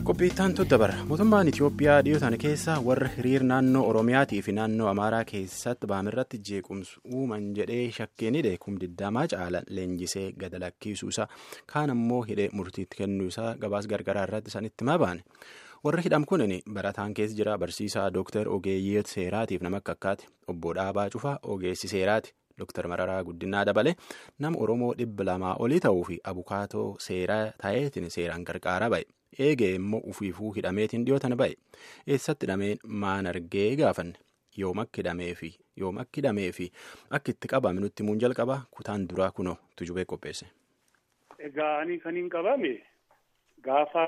Qophiittaan dabara mootummaan Itoophiyaa dhiyootaan keessa warra hiriir naannoo Oromiyaatii fi naannoo Amaaraa keessatti baamirratti jeequmsa uuman jedhee shakkeen hidhe kumdiddamaa caala leenjisee gada lakkisuusaa kaan ammoo hidhee murtiitti kennuusaa gabaas gargaraa irratti sanitti mabaane. warri hidham kunin barataan keessa jira barsiisaa dooktar ogeeyyii seeraatiif nama akka akkaati obbo Dhaabaa Cufaa ogeessi seeraati dooktar Mararaa Guddinaa dabale nama Oromoo dhibba lamaa olii ta'uu fi abukaatoo seeraa ta'eetiin seeraan gargaaraa ba'e eegee immoo ufiifuu hidhameetiin dhiyootan ba'e eessatti hidhameen maan argee gaafanne yoom akka hidhamee fi yoom akka hidhamee fi akka itti qabame nutti muun jalqaba kutaan duraa kunoo tujubee qopheesse. Egaa ani kan hin qabame gaafa.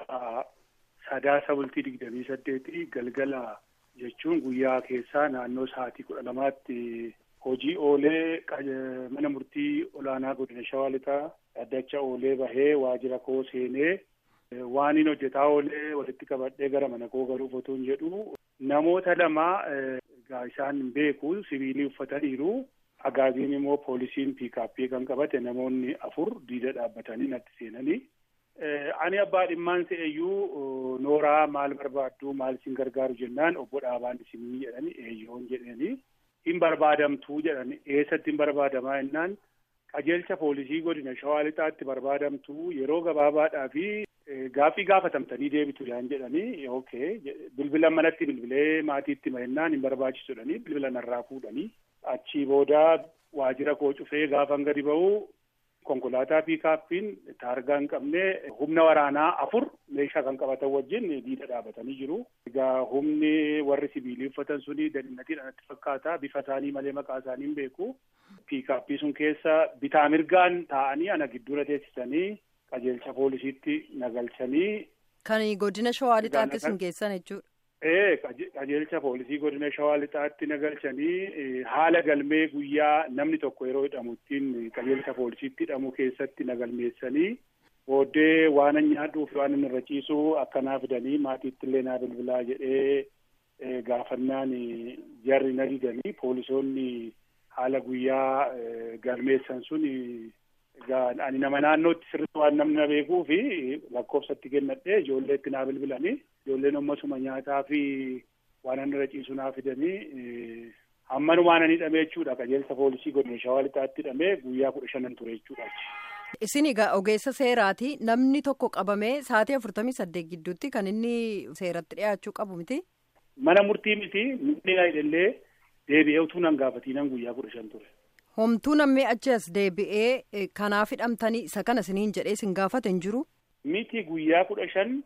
Sadaasa bultii digdamii saddeetii galgala jechuun guyyaa keessaa naannoo sa'aatii kudha lamaatti hojii oolee mana murtii olaanaa godina shawaa lixaa dhaddacha oolee bahee waajjira koo seenee waan hin hojjetaa oolee walitti qabadhee gara mana koo galuuf otoo hin jedhu namoota lama egaa isaan hin beeku sibiilii uffataniiru agaaziin immoo poolisiin piikaappii kan qabate namoonni afur diida dhaabbatanii natti seenanii. Ani abbaa dhimmaan se'eyyuu nooraa maal barbaaddu maal isin gargaaru jennaan obbo Dhaabaan isinii jedhani eeyyoon jedhanii hin barbaadamtuu jedhani eessatti hin barbaadamaa jennaan qajeelcha poolisii godina shawaa lixaatti barbaadamtuu yeroo gabaabaadhaa fi gaaffii gaafatamtanii deebitu yaan jedhanii okay bilbila manatti bilbilee maatiitti mahennaan hin barbaachisu jedhanii bilbila narraa fuudhanii achii booda waajjira koo cufee gaafan gadi ba'u. konkolaataa piikaappiin taargaa hin qabne humna waraanaa afur meeshaa kan qabatan wajjin diida dhaabatanii jiru. Egaa humni warri sibiilii uffatan suni dadinatiidhaan itti fakkaata. Bifa isaanii malee maqaa isaanii hin beeku. Piikaappii sun keessa bitaa mirgaan taa'anii ana gidduura teessisanii qajeelcha poolisiitti nagalchanii. Kan godina shawaa lixaatti isin geessan jechuudha. Ee qajeelcha poolisii godina shawaa lixaatti nagalchanii haala galmee guyyaa namni tokko yeroo hidhamu ittiin qajeelcha poolisiitti hidhamu keessatti nagalmeessanii booddee waan nyaadhuuf waan inni irra ciisu akkanaa fidanii maatiitti illee naa bilbilaa jedhee gaafannaan jarri na didanii poolisoonni haala guyyaa galmeessan sun ani nama naannootti sirriitti waan namni na beekuu fi lakkoofsatti kennadhee ijoolleetti naa bilbilanii. ijoolleen ammasuma nyaataa fi waan inni irra ciisu naa fidanii hammanumaan ani hidhamee jechuudha qajeelcha poolisii godina shawaa lixaatti hidhamee guyyaa kudha shanan ture jechuudha. Isin egaa ogeessa seeraati namni tokko qabamee sa'aatii afurtamii saddeet gidduutti kan inni seeratti dhiyaachuu qabu miti. Mana murtii miti namni na hidhallee deebi'ee utuu nan gaafatiinan guyyaa kudha shan ture. Homtuu namni achi as deebi'ee kanaaf hidhamtanii isa kana isiniin jedhee isin gaafate hin jiru. Miti guyyaa kudha shan.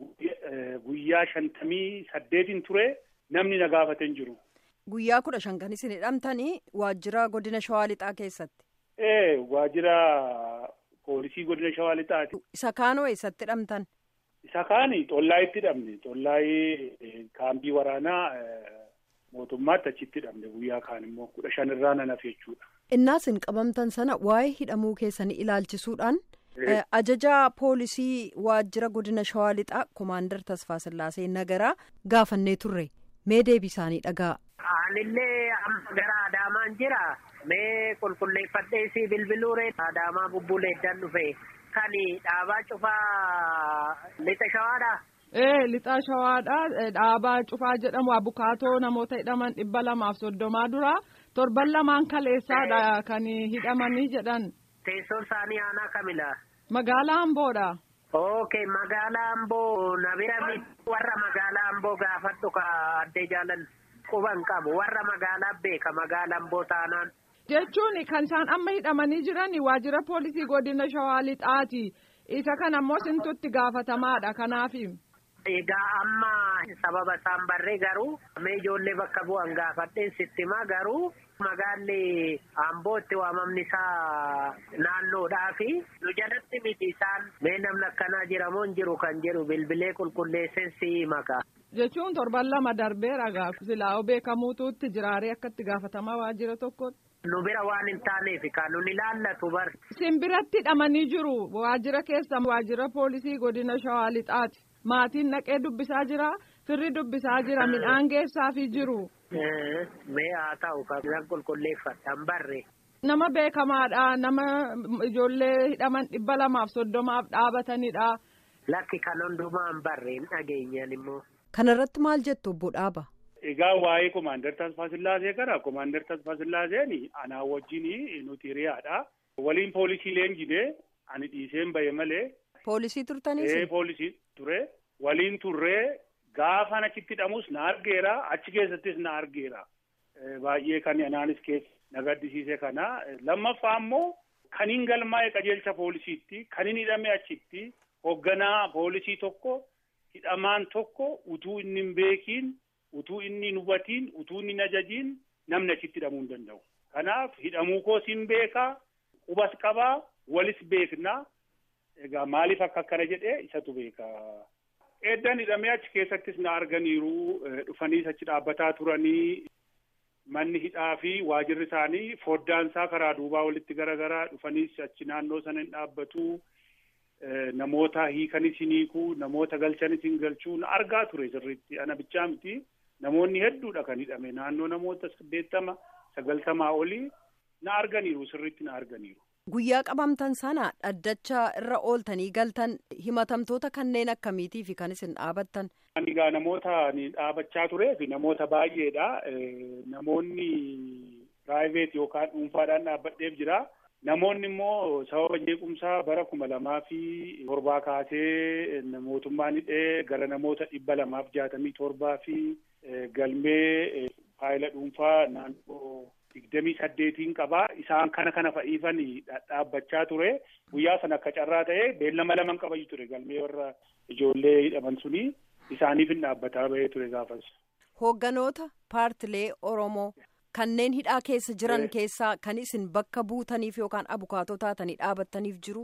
Guyyaa shantamii saddeetiin ture namni na gaafate hin jiru. Guyyaa kudha shan kan isin hidhamtanii waajjira godina shawaa lixaa keessatti. Ee waajjira poolisii godina shawaa lixaati. Isa kaanoo eessatti hidhamtan? Isa kaani xollaayitti hidhamne xollaayii kaambii waraanaa mootummaatti achitti hidhamne guyyaa kaan immoo kudha shan irraa nan hafe jechuudha. Innaa isin qabamtan sana waa'ee hidhamuu keessanii ilaalchisuudhaan. Ajajaa poolisii waajjira godina shawaa lixaa komaandar Tasfaa Sillaasee Nagaraa gaafannee turre mee deebii isaanii dhagaa. Anillee amma gara Adaamaan jira mee qulqulleeffadhee si bilbiluure Adaamaa bubbuleedhaan dhufe kan dhaabaa cufaa lixa shawaadha. Ee lixa shawaadha dhaabaa cufaa jedhamu abukaatoo namoota hidhaman dhibba lamaaf soddomaa dura torban lamaan kaleessaadha kan hidhamanii jedhan. Teessoon isaanii aanaa kamidha? Magaalaa Amboodha. Okay, magaalaa Amboo na bira warra magaalaa Amboo gaafadhu ka addee jaalan quban qabu warra magaalaa beeka magaalaa Amboo taanaan. Jechuun kan isaan amma hidhamanii jiran waajjira poolisii godina Shawaa Lixaati. Isa kana ammoo sintutti gaafatamaadha kanaaf. Egaa amma sababa isaan barree garuu mee ijoollee bakka bu'an gaafadheen sittimaa garuu magaalli Amboo itti waamamni isaa naannoodhaa fi nu jalatti miti isaan mee namni akkanaa jiramoo hin jiru kan jedhu bilbilee qulqulleesseen si maka. Jechuun torban lama darbeera gaafa silaa beekamuutuutti jiraaree akka itti gaafatamaa waajjira tokkotti. Nu bira waan hin taaneef kan nun ilaallatu bar. Isin biratti hidhamanii jiru waajjira keessa waajjira poolisii godina Shawaa Lixaati. Maatiin naqee dubbisaa jira firri dubbisaa jira midhaan geessaafii jiru. Mee haa ta'u kan qulqulleeffatan barre. Nama beekamaadha nama ijoollee hidhaman dhibba lamaaf soddomaaf dhaabatanidha. Lakki kan hundumaa hin barre hin dhageenyan immoo. Kanarratti maal jettu obbo Dhaaba? Egaa waa'ee Komaander Tasfaa Sillaasee kana Komaander Tasfaa Sillaaseen anaa wajjin nuti hiriyaadha. Waliin poolisii leenjine ani dhiiseen bahe malee. Poolisii turtaniis? Ee poolisii ture. Waliin turree gaafa achitti hidhamus na argeera achi keessattis na argeera. Baay'ee kan anaanis keessa na gaddisiise kana. Lammaffaa immoo kan hin galmaa'e qajeelcha poolisiitti kan hin hidhame achitti hoogganaa poolisii tokko hidhamaan tokko utuu inni hin beekiin utuu inni hin hubatiin utuu inni hin ajajiin namni achitti hidhamuu hin danda'u. Kanaaf hidhamuu koos hin beekaa qubas qabaa walis beeknaa egaa maaliif akka akkana jedhee isatu beeka. Eeddan hidhamee achi keessattis na arganiiru dhufaniis achi dhaabbataa turanii manni hidhaa fi waajirri isaanii foddaansaa karaa duubaa walitti garagaraa dhufaniis achi naannoo sana hin dhaabbatu. Namoota hiikanis hin hiikuu namoota galchanis hin galchuu na argaa ture sirriitti ana bichaa miti namoonni hedduudha kan hidhame naannoo namoota saddeettama sagaltamaa olii na arganiiru sirriitti na arganiiru. Guyyaa qabamtan sana dhaddacha irra ooltanii galtan himatamtoota kanneen akkamiitii fi kan isin dhaabattan. Ani egaa namoota dhaabachaa turee fi namoota baay'eedha. Namoonni piraayiveet yookaan dhuunfaadhaan dhaabbadheef jira. Namoonni immoo sababa jeequmsaa bara kuma lamaa fi torbaa kaasee mootummaan hidhee gara namoota dhibba lamaaf jaatamii torbaa fi galmee faayila dhuunfaa naannoo digdamii saddeetiin qabaa isaan kana kana fa'iifan dhaabbachaa ture guyyaa sana akka carraa ta'e beellama laman qabayu ture galmee warra ijoollee hidhaman suni isaaniif hin dhaabbataa bahee ture gaafas. Hoogganoota paartilee Oromoo. Kanneen hidhaa keessa jiran keessaa kan isin bakka buutaniif yookaan abukaatoo taatanii dhaabattaniif jiru?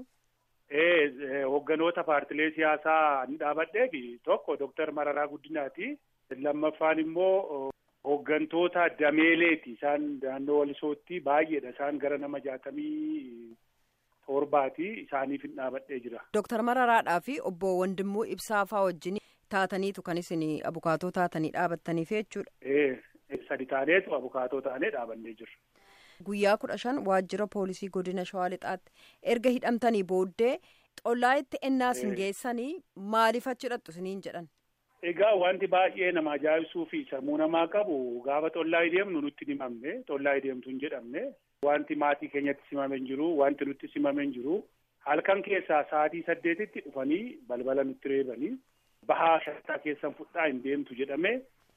Ee hoogganoota paartilee siyaasaa ni dhaabadheef tokko Dooktar Mararaa Guddinaati. Lammaffaan immoo hooggantoota dameeleeti. Isaan naannoo Walisootti baay'eedha. Isaan gara nama jaatamii torbaati. Isaaniif hin dhaabadhee jira. Dooktar Mararaadhaa fi obbo Wandimmoo Ibsaafaa wajjin taataniitu kan isin abukaatoo taatanii dhaabattaniif jechuudha. Ee. sadi taaneetu abukaatoo taanee dhaabannee jirra. Guyyaa kudha shan waajjira poolisii godina Shawaa Lixaatti erga hidhamtanii booddee xollaa itti ennaa isin geessanii maaliif achi hidhattu isiniin jedhan? Egaa wanti baay'ee nama ajaa'ibsuu fi sammuu namaa qabu gaafa xollaa deemnu nutti hin himamne xollaa deemtu hin jedhamne wanti maatii keenyatti simame hin jiru wanti nutti simame hin jiru halkan keessaa sa'aatii saddeetitti dhufanii balbala nutti reebanii bahaa shantaa keessan fudhaa hin deemtu jedhame.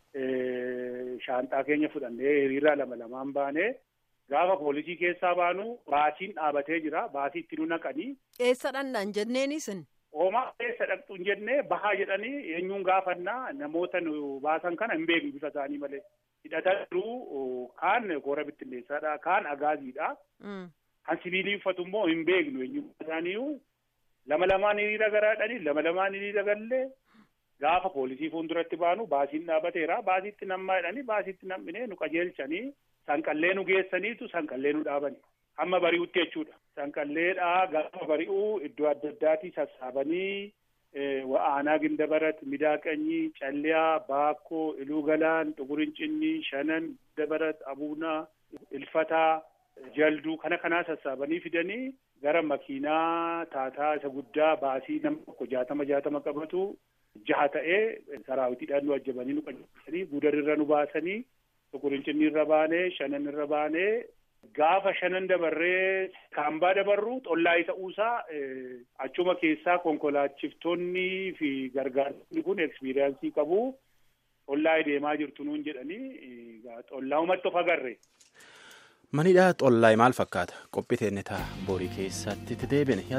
Shaanxaa keenya fudhannee hiriira lama lamaan baanee gaafa poolisii keessaa baanu baasiin dhaabatee jira. Baasii itti nu naqanii. Eessa dhannaan jenneenis? Oomaa eessa dhaqxu hin jennee bahaa jedhanii eenyuun gaafannaa namoota nu baasan kana hin beeknu bifa isaanii malee. Hidhataa jiru kaan koora bittinneessaadha kaan agaaziidha. Kan sibiilii uffatu immoo hin beeknu eenyummaa isaanii lama lamaan hiriira garaadhanii lama lamaan hiriira gallee. Gaafa poolisii fuulduratti baanu baasiin dhaabateera. Baasiitti nammaa jedhanii baasiitti nam'inee nu qajeelchanii sanqallee nu geessaniitu sanqallee nu dhaabani. Hamma bari'utti jechuudha. Sanqalleedhaa gaafa bari'uu iddoo adda addaatii sassaabanii wa'aanaa gindabarat, midaaqanyii, calliyaa, baakkoo, iluu galaan, xugurincinnii, shanan, dabarat, abuunaa, ilfataa, jalduu kana kanaa sassaabanii fidanii gara makiinaa taataa isa guddaa baasii nama tokko jaatama jaatama qabatu. jaha ta'ee saraawitiidhaan nu ajjabanii nu qajeelchanii guudarirra nu baasanii xugurincinnii irra baanee shanan irra baanee gaafa shanan dabarree kaambaa dabarru xollaa ta'uusaa achuma keessaa konkolaachiftoonni fi gargaartonni kun ekspiriyaansii qabu xollaa deemaa jirtu nuun jedhanii xollaa umatti of agarre. Manidhaa xollaa maal fakkaata qophii teenne ta'a borii keessatti deebine.